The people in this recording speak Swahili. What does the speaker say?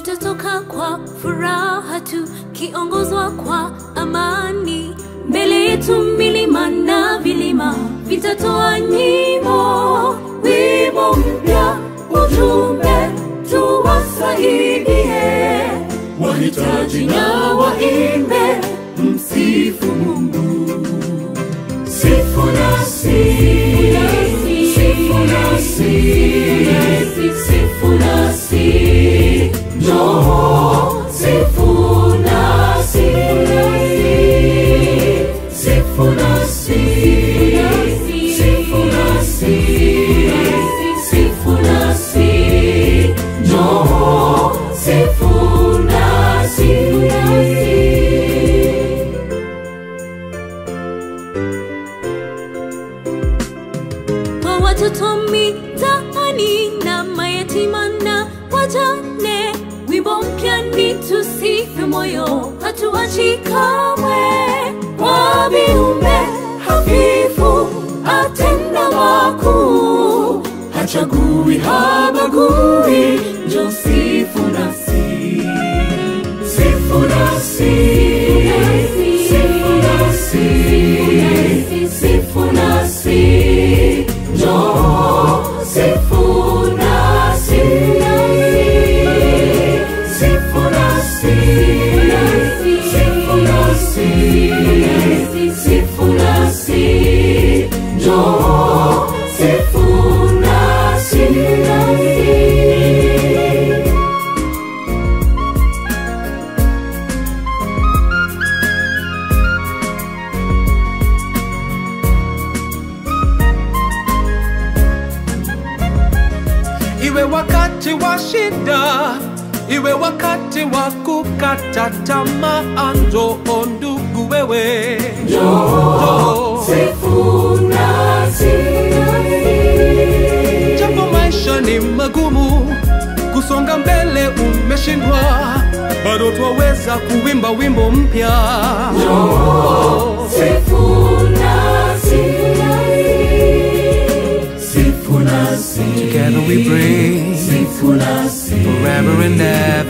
tutatoka kwa furaha tu, kiongozwa kwa amani. Mbele yetu milima na vilima vitatoa nyimbo, wimbo mpya, ujumbe tuwasaidie wahitaji na waimbe, msifu Mungu. Sifu nasi, sifu nasi, sifu nasi, njoo sifu nasi, sifu nasi, sifu nasi, sifu nasi, njoo sifu nasi. kwa watoto mitaani na mayatima na wajane. Wimbo mpya ni tusife moyo, hatuachi kamwe. Kwa viumbe hafifu atenda makuu, hachagui habagui, njo sifu nasi, sifu nasi, sifu nasi, sifu nasi, njoo sifu nasi, sifu nasi, sifu nasi, sifu nasi, njoo sifu nasi. iwe wakati wa shida, iwe wakati wa kukata tamaa, njoo ndugu wewe, njoo. Japo maisha ni magumu, kusonga mbele umeshindwa, bado twaweza kuimba wimbo mpya. Together we pray forever and ever.